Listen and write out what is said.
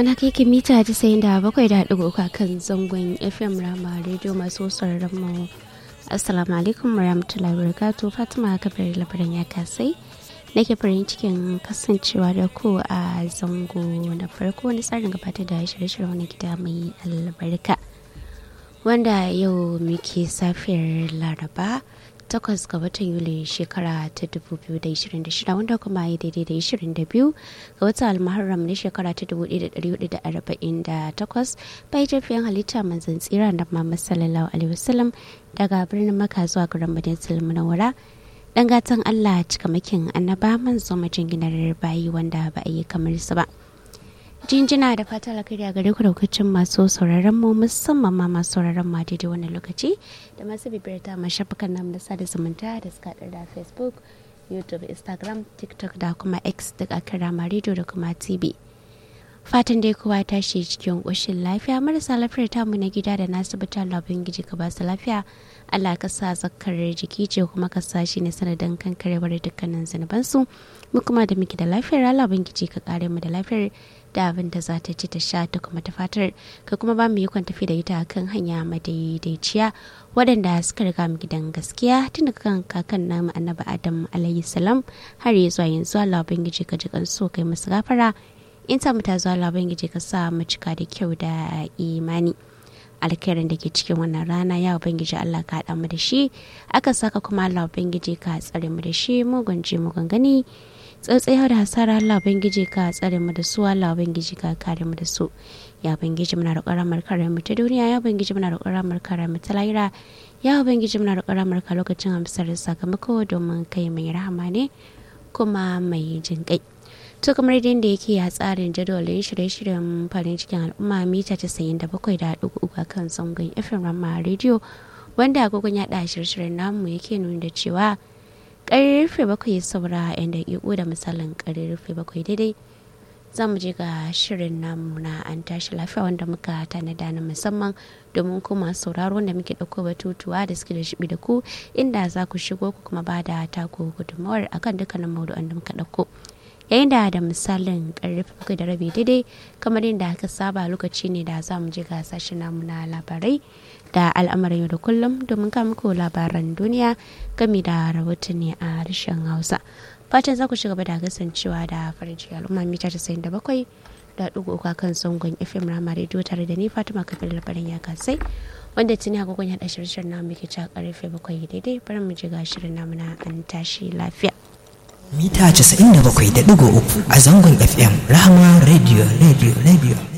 ana kai ki mita casa'in da bakwai da haɗu uku kan zangon fm rama rediyo masu sauraron mu assalamu alaikum warahmatullahi wabarakatuh fatima kabir labaran ya kasai nake farin cikin kasancewa da ku a zango na farko na tsarin gabatar da shirye-shirye wani gida mai albarka wanda yau muke safiyar laraba takwas ga watan yuli shekara ta 2026 wanda kuma yi daidai da 22 ga watan almaharam na shekara ta 1448 bai tafiyan halitta manzan tsira da mamad sallallahu alaihi wasallam daga birnin maka zuwa garin madinatul munawwara dan gatan allah cikamakin annaba manzo majinginar bayi wanda ba a yi kamar su ba jinjina da fata alkhairi a gare ku daukacin masu sauraron mu musamman ma masu sauraron ma daidai wannan lokaci da masu bibiyar ta ma shafukan namu da sada zumunta da suka da facebook youtube instagram tiktok da kuma x da akan rama radio da kuma tv fatan dai kowa tashi cikin ƙoshin lafiya marasa lafiyar tamu na gida da nasu bita labin giji ka basu lafiya allah ka sa zakar jiki ce kuma ka sa shi ne sanadin kankarewar dukkanin zunubansu mu kuma da muke da lafiyar allah giji ka kare mu da lafiyar da abin da za ta ci ta sha ta kuma ta fatar ka kuma ba mu yi kwan tafi da ita kan hanya madaidaiciya waɗanda suka riga mu gidan gaskiya tun daga kan kakan namu annabi adam alayhi salam har ya zuwa yanzu allah ubangiji ka ji so kai musu gafara in ta mu ta zuwa allah ubangiji ka sa mu cika da kyau da imani alkhairin da ke cikin wannan rana ya ubangiji Allah ka haɗa mu da shi aka saka kuma Allah ubangiji ka tsare mu da shi mugun ji mugun gani tsatsayar da hasara Allah ubangiji ka tsare mu da su Allah ubangiji ka kare mu da su ya ubangiji muna roƙon ramar kare mu ta duniya ya ubangiji muna roƙon ramar kare mu ta lahira ya ubangiji muna roƙon ramar ka lokacin amsar sakamako domin kai mai rahama ne kuma mai jin kai to kamar yadda yake a tsarin jadawalin shirye-shiryen farin cikin al'umma mita casa'in da bakwai da haɗu uku kan zangon fm rama rediyo wanda agogon yaɗa shirye-shiryen namu yake nuna da cewa karfe bakwai saura yan daƙiƙo da misalin karfe bakwai daidai za mu je ga shirin namu na an tashi lafiya wanda muka tanada na musamman domin kuma sauraro wanda muke ɗauko batutuwa da suke da shibi da ku inda za ku shigo ku kuma ba da taku gudunmawar akan dukkanin maudu'an da muka ɗauko yayin da da misalin karfe bakwai da rabi daidai kamar yadda aka saba lokaci ne da za mu je ga sashen namu na labarai da al'amarin yau da kullum domin ka muku labaran duniya game da rahotanni a harshen hausa fatan za ku ci gaba da kasancewa da farin ciki al'umma mita casa'in da bakwai da ɗigo uku kan zangon fm rama rediyo tare da ni fatima kafin labarin ya kasai wanda tuni agogon yaɗa shirye namu ke ci karfe bakwai daidai bari mu ji ga shirin namu na an tashi lafiya. mita 97.3 a zangon fm rahama radio radio radio